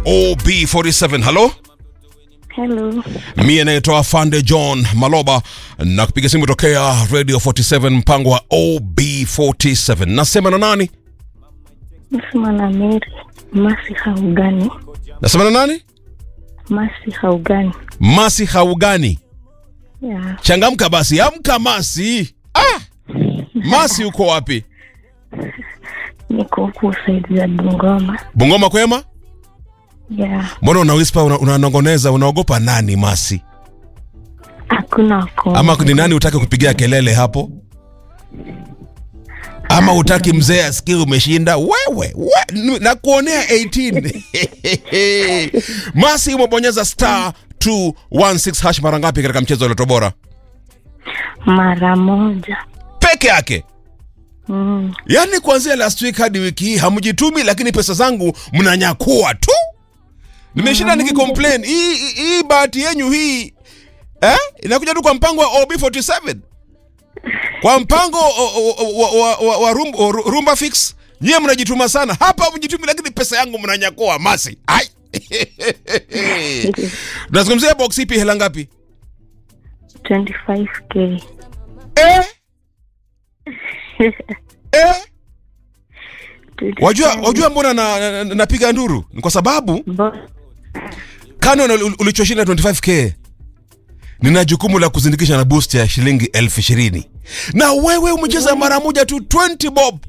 OB47. Halo, Hello. mie naitwa Fande John Maloba na kupiga simu tokea Radio 47 mpango wa OB47. Nasema na nani? Nasema na Mary. Masi haugani. Nasema na nani? Masi haugani. Masi Haugani. Ya. Changamka basi, amka Masi. Ah! Masi uko wapi? Niko huku saidi za Bungoma. Bungoma kwema? Ya. Mbona una whisper una- unanongoneza unaogopa nani Masi? Hakuna wako. Ama ni nani utaki kupigia kelele hapo? Ama utaki mzee asikie umeshinda? Wewe, we, na kuonea 18. Masi umebonyeza star 216 hash mara ngapi katika mchezo wa Loto Bora? Mara moja. Peke yake. Mm. Yaani kuanzia last week hadi wiki hii hamjitumi, lakini pesa zangu mnanyakua tu. Nimeshinda nikicomplain hii hii- hii bahati yenyu hii eh, inakuja tu kwa mpango wa OB47 kwa mpango o- o- o- wa, wa, wa, wa rum, o- rumba fix. Nyie mnajituma sana hapa, mjitumi, lakini pesa yangu mnanyakua masi. Ai. Tunazungumzia box ipi, hela ngapi? 25k. Eh, eh. Wajua, 25. wajua mbona na, na, na, napiga nduru? Ni kwa sababu Bo- kano na ul- ulichoshinda 25k nina jukumu la kuzindikisha na boost ya shilingi elfu ishirini na wewe umecheza mara moja tu 20 bob